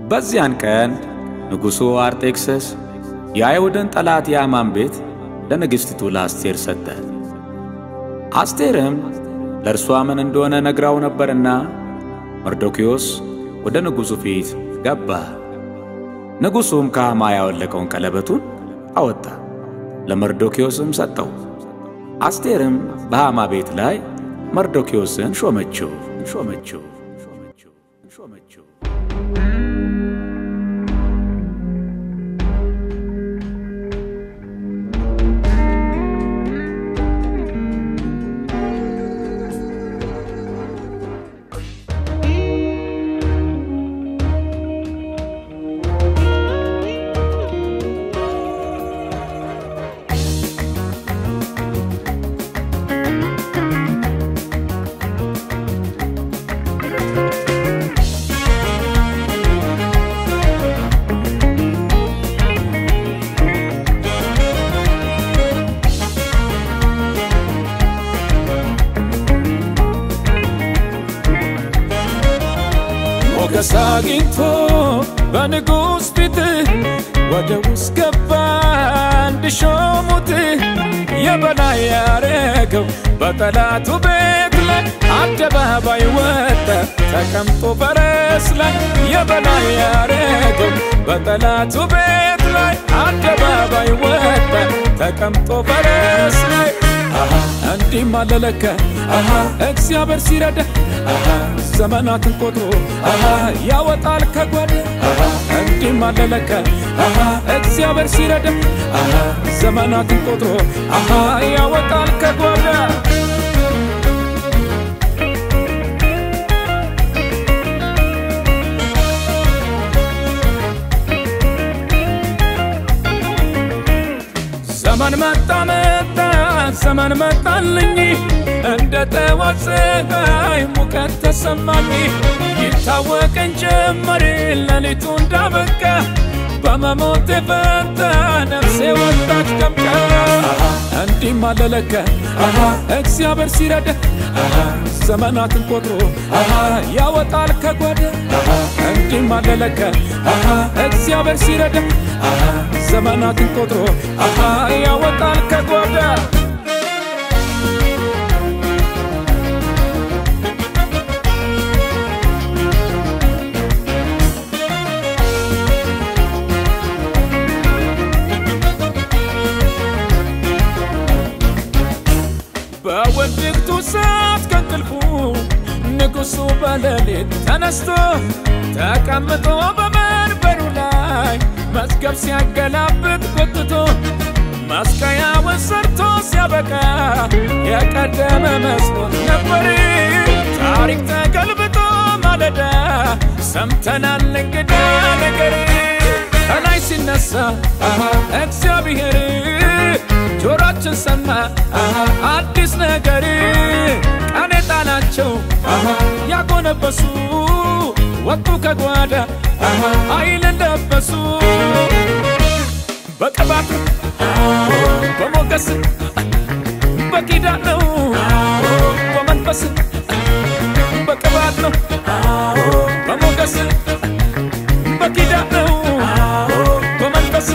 በዚያን ቀን ንጉሡ አርጤክስስ የአይሁድን ጠላት የአማን ቤት ለንግሥቲቱ ለአስቴር ሰጠ። አስቴርም ለእርሷ ምን እንደሆነ ነግራው ነበርና መርዶክዮስ ወደ ንጉሡ ፊት ገባ። ንጉሡም ከሐማ ያወለቀውን ቀለበቱን አወጣ፣ ለመርዶክዮስም ሰጠው። አስቴርም በሐማ ቤት ላይ መርዶክዮስን ሾመችው ሾመችው ሾመችው ሾመችው። ሞገስ አግኝቶ በንጉሥ ፊት ወደ ውስጥ ገባ እንዲሾሙት የበላይ ያረገው በጠላቱ ቤት ላይ አደባባይ ወጣ ተቀምጦ ፈረስ ላይ የበላይ ያረገው በጠላቱ ቤት ላይ አደባባይ ወጣ ተቀምጦ ፈረስ ላይ አሃ እንዲህ ማለለከ አሃ እግዚአብሔር ሲረዳ አሃ ዘመናትን ቆጥሮ አሃ ያወጣል ከጓዳ አሃ እንዲህ ማለለከ አሃ እግዚአብሔር ሲረዳ አሃ ዘመናትን ቆጥሮ አሃ ያወጣል ከጓዳ ዘመን መጣ መጣ ዘመን መጣልኝ እንደ ጠዋት ፀሐይ ሙቀት ተሰማኝ ይታወቀኝ ጀመር ሌሊቱ እንዳበቃ በመሞት የፈታ ነፍሴ ወጣች ደምቃ እንዲህ ማለለከ አሃ እግዚአብሔር ሲረዳ አሃ ዘመናትን ቆጥሮ አሃ ያወጣል ከጓዳ አሃ እንዲህ ማለለከ አሃ እግዚአብሔር ሲረዳ አሃ ዘመናትን ቆጥሮ አሃ ያወጣል ከጓዳ በውድቅቱ ሰዓት ከእንቅልፉ ንጉሡ በሌሊት ተነስቶ ተቀምጦ በመንበሩ ላይ መዝገብ ሲያገላብጥ ጎትቶ መስቀያውን ሰርቶ ሲያበቃ የቀደመ መስሎት ነበር። ታሪክ ተገልብጦ ማለዳ ሰምተናል እንግዳ ነገር ከላይ ሲነሳ አሃ እግዚአብሔር ጆሮአችን ሰማ አሃ አዲስ ነገር ቀን የጣላቸው አሃ ያጎነበሱ ወጡ ከጓዳ አሃ ኃይልን ለበሱ በቅባት በሞገስ በኪዳን ነው በመንፈስ በቅባት ነው በሞገስ በኪዳን ነው በመንፈስ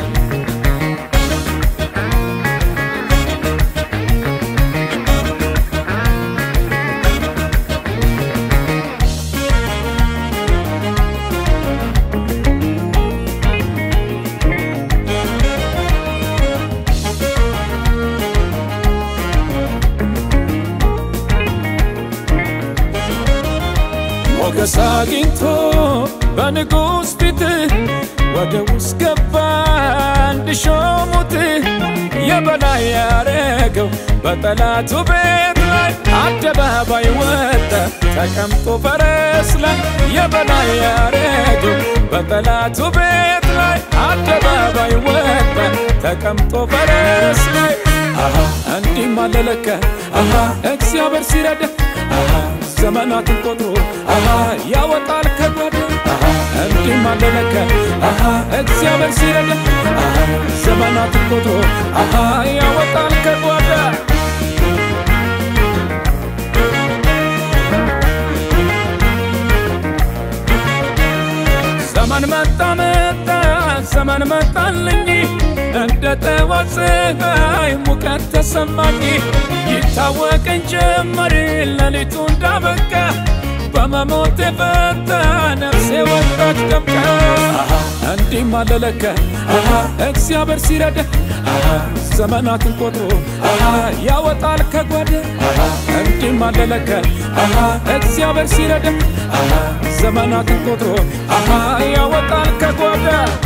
ሞገስ አግኝቶ በንጉሥ ፊት ወደ ውስጥ ገባ እንዲሾሙት የበላይ ያረገው በጠላቱ ቤት ላይ አደባባይ ወጣ ተቀምጦ ፈረስ ላይ የበላይ ያረገው በጠላቱ ቤት ላይ አደባባይ ወጣ ተቀምጦ ፈረስ ላይ አሃ እንዲህ ማለለከ አሃ እግዚአብሔር ሲረዳ አሃ ዘመናትን ቆጥሮ አሃ ያወጣል ከጓዳ አሃ እንዲህ ማለለከ አሃ እግዚአብሔር ሲረዳ አሃ ዘመናትን ቆጥሮ አሃ ያወጣል ከጓዳ ብርሃን መጣልኝ እንደ ጠዋት ፀሐይ ሙቀት ተሰማኝ ይታወቀኝ ጀመር ሌሊቱ እንዳበቃ በመሞት የፈታ ነፍሴ ወጣች ደምቃ እንዲህ ማለለከ እግዚአብሔር ሲረዳ ዘመናትን ቆጥሮ ያወጣል ከጓደ እንዲህ ማለለከ እግዚአብሔር ሲረዳ ዘመናትን ቆጥሮ ያወጣል ከጓደ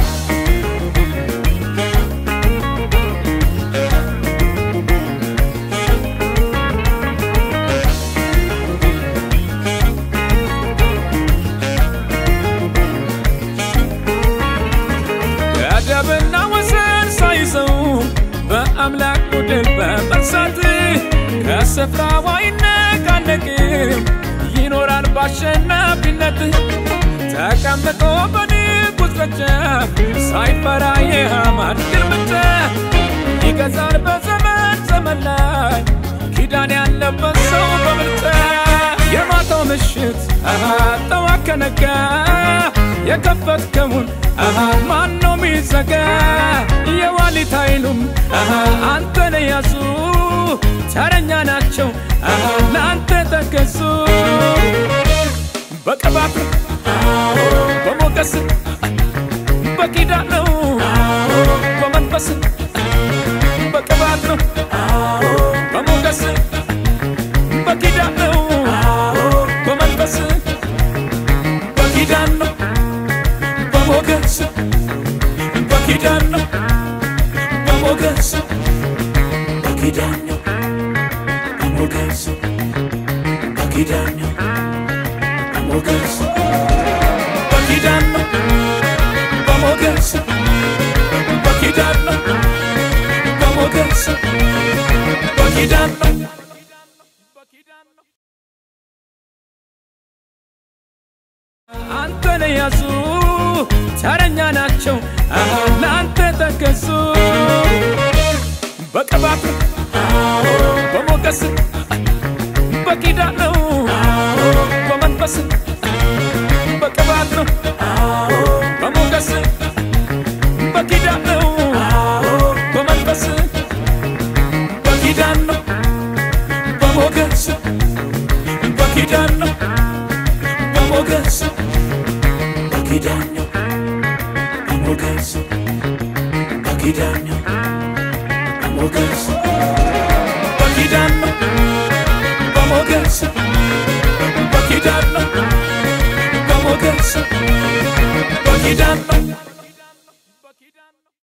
ገደብና ወሰን ሳይዘው በአምላክ ቡድን በመርሳት ከስፍራው አይነቃነቅም ይኖራል በአሸናፊነት ተቀምጦ በንጉሥ ደጃፍ ሳይፈራ የሐማን ግልምጫ ይገዛል በዘመን ዘመን ላይ ኪዳን ያለበት ሰው በምርጫ የማታው ምሽት ጠዋት ከነጋ የከፈትከውን ማን ነው ሚዘጋ? የዋሊት ኃይሉም አንተን ያዙ ተረኛ ናቸው ለአንተ ተገዙ። በቅባት በሞገስ በኪዳን ነው በመንፈስ በቅባት ነው በሞገስ በኪዳን ነው በመንፈስ በኪዳን ነው በሞገስ በኪዳን ነው በሞገስ በኪዳን ነው በሞገስ በኪዳን ነው በሞገስ በኪዳን ነው በሞገስ በኪዳን ነው በሞገስ በኪዳን ነው አንተን ያዙ ተረኛ ናቸው ለአንተ ተገዙ። በቅባት በሞገስ በኪዳን ነው በመንፈስ በቅባት ነው በሞገስ በኪዳን ነው በመንፈስ በኪዳን ነው በሞገስ በኪዳን ነው በሞገስ በኪዳን ነው በሞገስ በኪዳን ነው